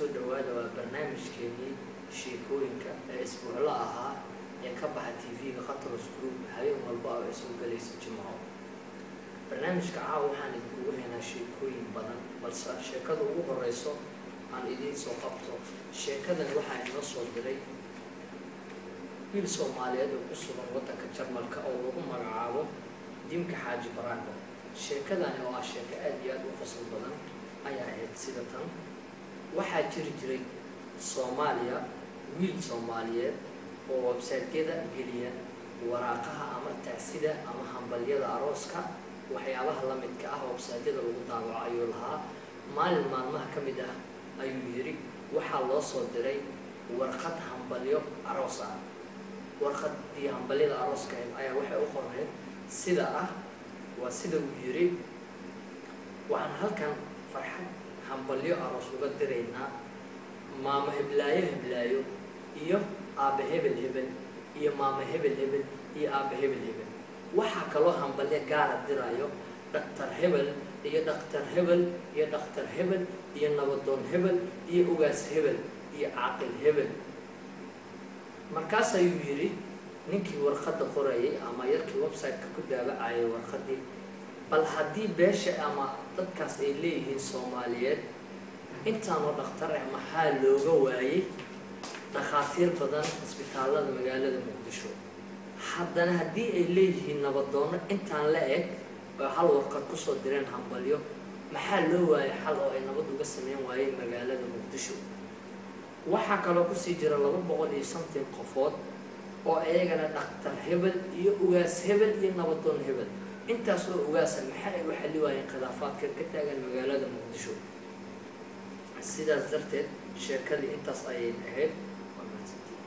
kusoo dhawaada waa barnaamijkeenii sheekooyinka ee isbuuclo ahaa ee ka baxa tv-ga khatros group habeen walba oo ay soo galaysa jimco barnaamijka caawa waxaan idinkugu haynaa sheekooyin badan balse sheekada ugu horeyso aan idiin soo qabto sheekadani waxaa inoo soo diray wiil soomaaliyeed oo ku sugan waddanka jarmalka oo lagu magacaabo dimka xaaji baraako sheekadani oo ah sheeko aada iyo aada u qosol badan ayaa ahayd sida tan waxaa jiri jiray soomaaliya wiil soomaaliyeed oo websaytyada geliya waraaqaha ama tacsida ama hambalyada arooska waxyaabaha la midka ah websaytyada lagu daawaco ayuu lahaa maalin maalmaha ka mid ah ayuu yidhi waxaa loo soo diray warqad hambalyo aroos ah warqadii hambalyada arooska ayaa waxay u qorneyd sida ah waa sida uu yidhi waxaan halkan farxad hambalyo aroos uga diraynaa maamo heblaayo heblaayo iyo aabbe hebel hebel iyo maamo hebel hebel iyo aabbe hebel hebel waxaa kaloo hambalyo gaara dirayo dhaktar hebel iyo dhaktar hebel iyo dhaktar hebel iyo nabadoon hebel iyo ugaas hebel iyo caaqil hebel markaas ayuu yidhi ninkii warqadda qorayay ama yarkii website-ka ku daabacayay warqadii bal haddii beesha ama dadkaas ay leeyihiin soomaaliyeed intaanoo dhakhtar ah maxaa looga waayey dhakhaatiir badan isbitaallada magaalada muqdisho haddana haddii ay leeyihiin nabadoonno intaan la eg oo hal warqad kusoo direen hambalyo maxaa loo waayay xal oo ay nabad uga sameyn waayeen magaalada muqdisho waxaa kaloo kusii jira laba boqol iyo shantan qofood oo iyagana dhaktar hebel iyo ugaas hebel iyo nabadoon hebel intaas oo ugaasa maxaa ay u xalli waayeen khilaafaadka ka taagan magaalada muqdisho sidaas darteed sheekadii intaas ayay ahayd